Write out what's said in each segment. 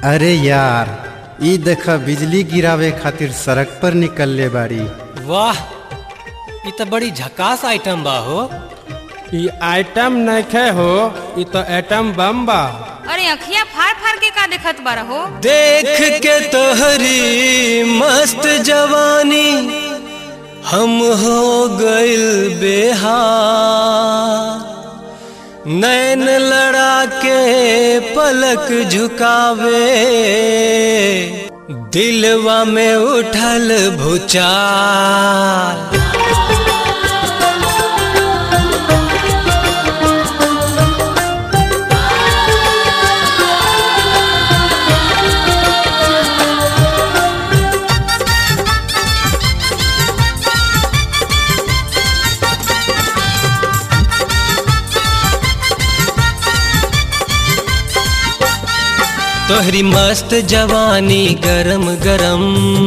अरे यार ई देख बिजली गिरावे खातिर सड़क पर निकलले बाड़ी वाह ई त बड़ी झकास आइटम बा हो ई आइटम नइखे हो ई तो एटम बम बा अरे अखिया फाड़ फाड़ के का देखत बारा हो देख के तोहरी मस्त जवानी हम हो गइल बेहार नैन लड़ा के पलक झुकावे दिलवा में उठल भूचाल तोहरी मस्त जवानी गरम गरम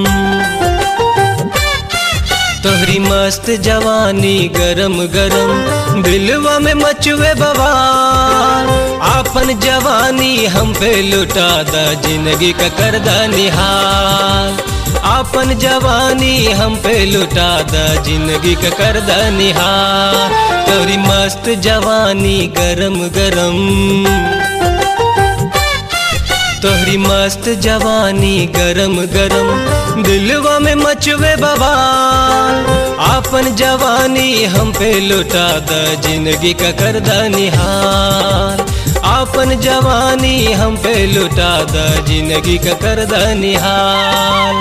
तोहरी मस्त जवानी गरम गरम दिलवा में मचुए बवाल आपन जवानी हम पे लुटा दा जिंदगी का करदा निहाल आपन जवानी हम पे लुटा दा जिंदगी का करदा निहाल तोहरी मस्त जवानी गरम गरम तोहरी मस्त जवानी गरम गरम दिलवा में मचवे बवाल आपन जवानी हम पे लुटा द जिंदगी का करदा निहाल आपन जवानी हम पे लुटा द जिंदगी का करदा निहाल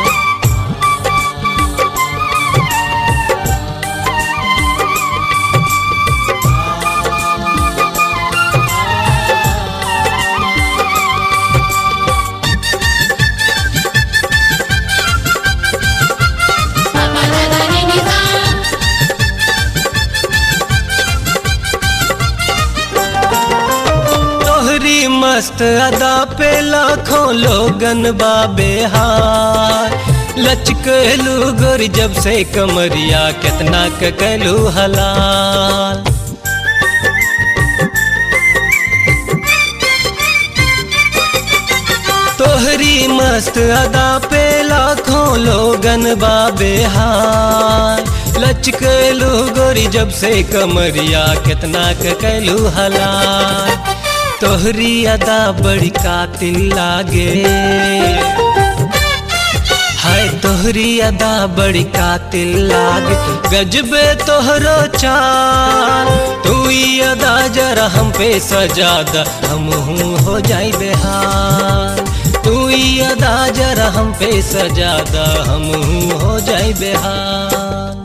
तोहरी मस्त अदा पे लाखों लोगन बाबे हार लचकलू गोर जब से कमरिया कितना ककलू हलाल तोहरी मस्त अदा पे लाखों लोगन बाबे हार लचकलू गोरी जब से कमरिया कितना ककलू हलाल तोहरी अदा बड़ी कातिल लागे हाय तोहरी अदा बड़ी कातिल लागे गजबे तोहरो चाल तू ही अदा जरा हम पे सजादा हम हूँ हो जाई बेहाल तू ही अदा जरा हम पे सजादा हम हूँ हो जाई बेहाल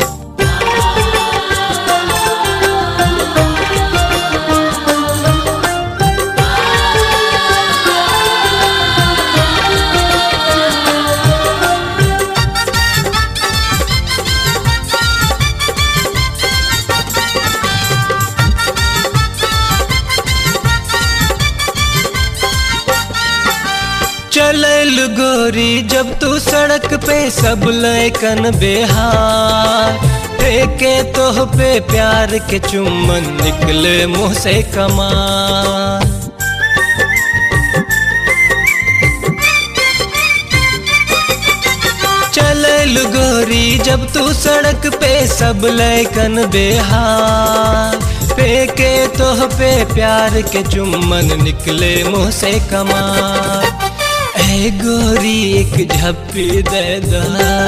चलल गोरी जब तू सड़क पे सब लैकन बेहार फेंके तोह पे प्यार के चुम्बन निकले मुंह से कमाल चलल गोरी जब तू सड़क पे सब लैकन बेहार फेंके तोह पे प्यार के चुम्बन निकले मुंह से कमाल ए गोरी एक झप्पी दे दा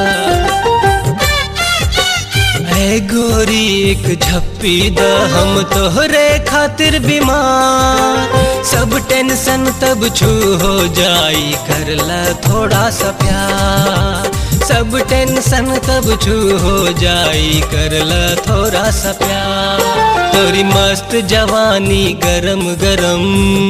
ए गोरी एक झप्पी द हम तोहरे खातिर बीमार सब टेंशन तब छू हो जाई करला थोड़ा सा प्यार सब टेंशन तब छू हो जाई करला थोड़ा सा प्यार तोरी मस्त जवानी गरम गरम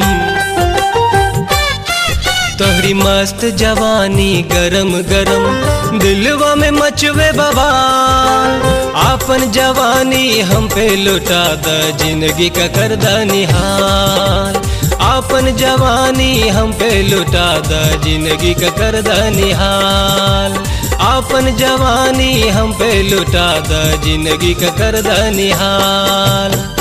तोहरी मस्त जवानी गरम गरम दिलवा में मचवे बवाल आपन जवानी हम पे लुटा द जिंदगी का करदा निहाल आपन जवानी हम पे लुटा द जिंदगी का करदा निहाल आपन जवानी हम पे लुटा द जिंदगी का करदा निहाल